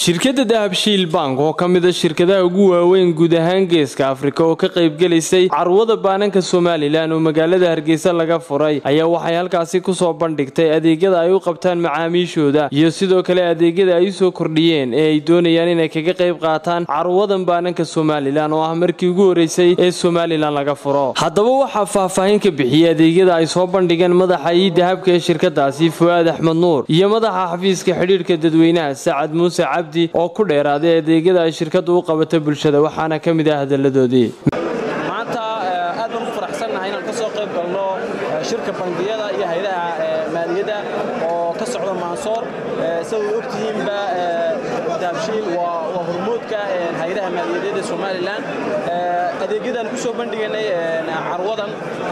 shirkadda dahabshiil bank oo ka mid a shirkadaha ugu waaweyn guud ahaan geeska afrika oo ka qaybgelaysay carwada baananka somalilan oo magaalada hargeysa laga furay ayaa waxay halkaasi kusoo bandhigtay adeegyada ay u qabtaan macaamiishooda iyo sidoo kale adeegyada ay usoo kordhiyeen ee ay doonayaan inay kaga qayb qaataan carwadan baananka somalilan oo ah markii ugu horeysay ee somalilan laga furo haddaba waxaa faahfaahin ka bixiyey adeegyada ay soo bandhigeen madaxa ii dahabka ee shirkadaasi fu'aad axmed nuur iyo madaxa xafiiska xidhiidhka dadweynaha sacad muuse cabdi oo ku dheeraaday adeegyada ay shirkaddu u qabatay bulshada waxaana ka mid ah hadalladoodii maanta aad baan u faraxsannahay inaan ka soo qayb galno shirka bangiyada iyo haydaha maaliyadda oo ka socda maansoor sida way ogtihiinba dahabshiil waa hormoodka haydaha maaliyadeed ee somalilan adeegyadan ku soo bandhiganay carwadan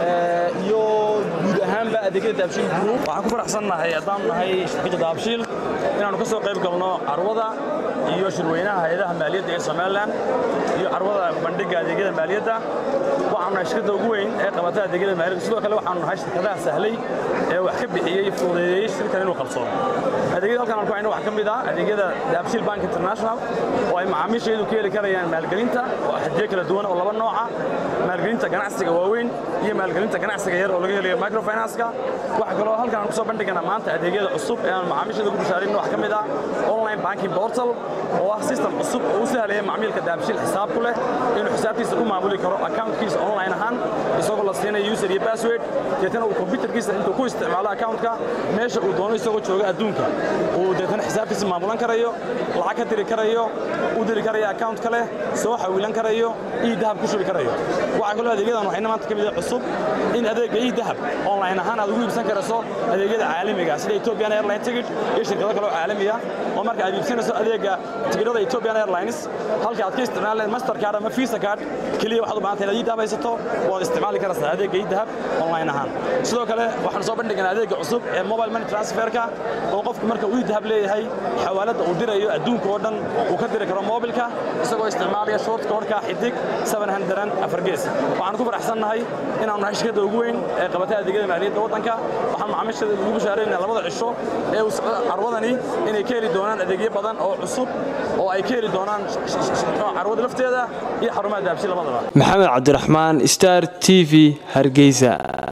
iyo guud ahaanba adeegyada dahabshiil group waxaan ku faraxsannahay haddaan nahay shirkadda dahabshiil inaannu ka soo qayb galno carwada iyo shirweynaha hayadaha maaliyadda ee somalilan iyo carwada bandhigga adeegyada maaliyadda waxaanu nahay shirkadda ugu weyn ee qabata adeegyada maaliyadda sidoo kale waxaanu nahay shirkadaha sahlay ee wax ka bixiyey fududeeyey shirkan inuu qabsoomo adeegyada halkan aan ku hayno waxaa ka mid ah adeegyada dahabshiil bank international oo ay macaamiishaydu ka heli karayaan maalgelinta oo xadiyo kala duwan oo laba nooca maalgelinta ganacsiga waaweyn iyo maalgelinta ganacsiga yar oo laga helayo microfinance-ka waxaa kaloo halkan aan ku soo bandhigana maanta adeegyada cusub ee aan macaamiishayda ugu bishaarayno wax ka mid ah online banking portal oo ah system cusub oo u sahlaya macmiilka dahabshiil xisaab ku leh inuu xisaabtiisa ku maamuli karo accountkiisa online ahaan isagoo la siinayo user iyo password deetana uu computerkiisa intuu ku isticmaalo accountka meesha uu doono isagoo jooga adduunka uu deetana xisaabtiisa maamulan karayo lacag ka diri karayo u diri karayo account kale soo xawilan karayo ii dahab ku shubi karayo waxaa kaloo adeegyadan waxayna maanta ka mid ah cusub in adeegga ii dahab online ahaan aad ugu iibsan karayso adeegyada caalamiga sida Ethiopian Airlines ticket iyo shirkado kale oo caalami ah oo marka aad iibsanayso adeegga tigidhada Ethiopian Airlines halka aad ka isticmaalayso Mastercard ama Visa card kaliya waxaad u baahan tahay ii dahab haysato waad isticmaali karaysaa adeegga ii dahab online ahaan sidoo kale waxaan soo bandhignaa adeegga cusub ee mobile money transferka oo qofku marka uu ii dahab leeyahay xawaalada uu dirayo adduunka oo dhan uu ka diri karo mobilka isagoo isticmaalaya short code-ka xidig 700 afargees waxaan ku faraxsannahay inaanu nahay shirkadda ugu weyn ee qabata adeegyada maaliyadda waddanka waxaan macaamiishada ugu bashaareynaa labada cisho ee uu socdo carwadani inay ka heli doonaan adeegyo badan oo cusub oo ay ka heli doonaan carwada lafteeda iyo xarumaha dahabshi labadaba maxamed cabdiraxmaan star t v hargeysa